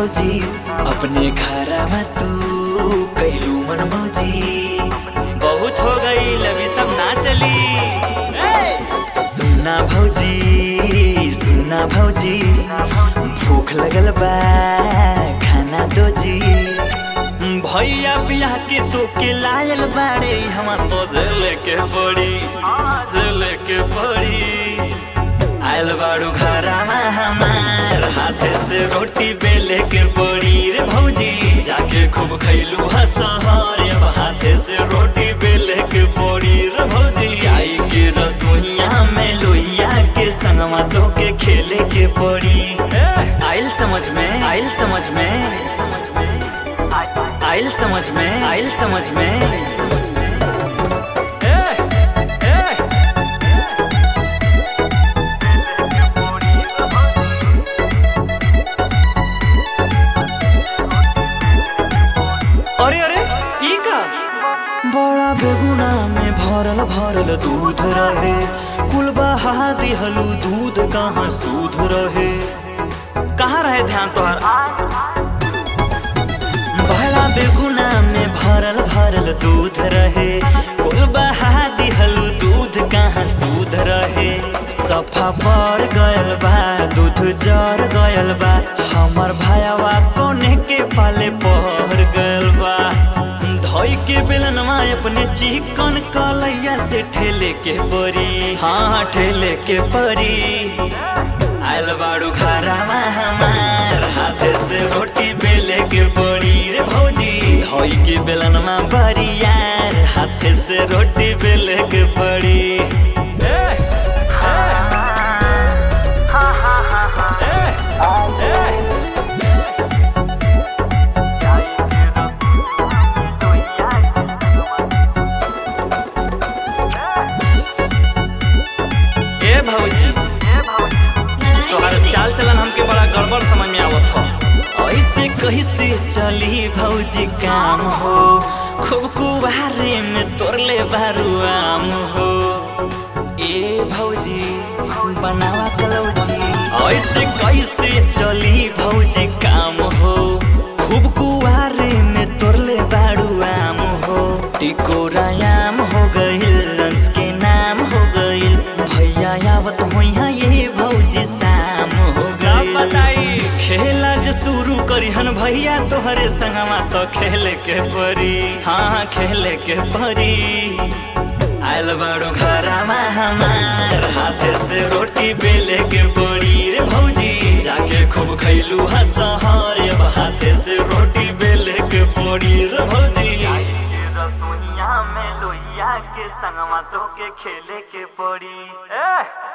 भौजी अपने घरवा तू कैलू मन भौजी बहुत हो गई अभी सब ना चली सुना भौजी सुना भौजी भूख लगल बा खाना दो जी भैया बियाह के तो के लायल बाड़े हम तो जले के पड़ी जले के पड़ी आयल बाड़ू घरामा हमार हाथे से रोटी बेले के पड़ी रे भौजी जाके खूब खैलू हसहर अब हाथे से रोटी बेले के पड़ी रे भौजी जाई के रसोईया में लोइया के संगवा तो के खेले के पड़ी आइल समझ में आइल समझ में आइल समझ में आइल समझ में अरे अरे ई का बड़ा बेगुना में भरल भरल दूध रहे कुल बहा दिहलू दूध कहाँ सूध रहे कहाँ रहे ध्यान तोहर बड़ा बेगुना में भरल भरल दूध रहे कुल बहा दिहलू दूध कहाँ सूध रहे सफा पर गयल बा दूध जर गयल बा हमर भायावा कोने के पाले पहर गयल बा धोई के बेलनवा अपने चिकन कलैया से ठेले के परी हाँ ठेले के परी आयल बाड़ू घरामा हमार हाथे से रोटी बेले के पड़ी रे भौजी धोई के बेलनवा बरी यार हाथे से रोटी बेले के पड़ी ए भौजी तोहर चाल चलन हमके बड़ा गड़बड़ समझ में आवत हो ऐसे कैसे चली भौजी काम हो खूब कुबारे में तोरले बारू आम हो ए भौजी बनावा कलौजी ऐसे कैसे चली भौजी काम हो खूब कुआरे में तोरले बारू आम हो टिकोरायाम हो गइल लंस के नाम हो गइल भैया आवत होइहा ये भौजी शाम हो सब बताई खेला जे शुरू करिहन भैया तोहरे संगवा तो खेले के परी हाँ खेले के परी आयल बाड़ू घरामा हमार हाथे से रोटी बेले के पड़ी रे भौजी जाके खूब खैलू हसहर अब हाथे से रोटी बेले के पड़ी रे भौजी रसोईया में लोइया के संगवा तो के खेले के पड़ी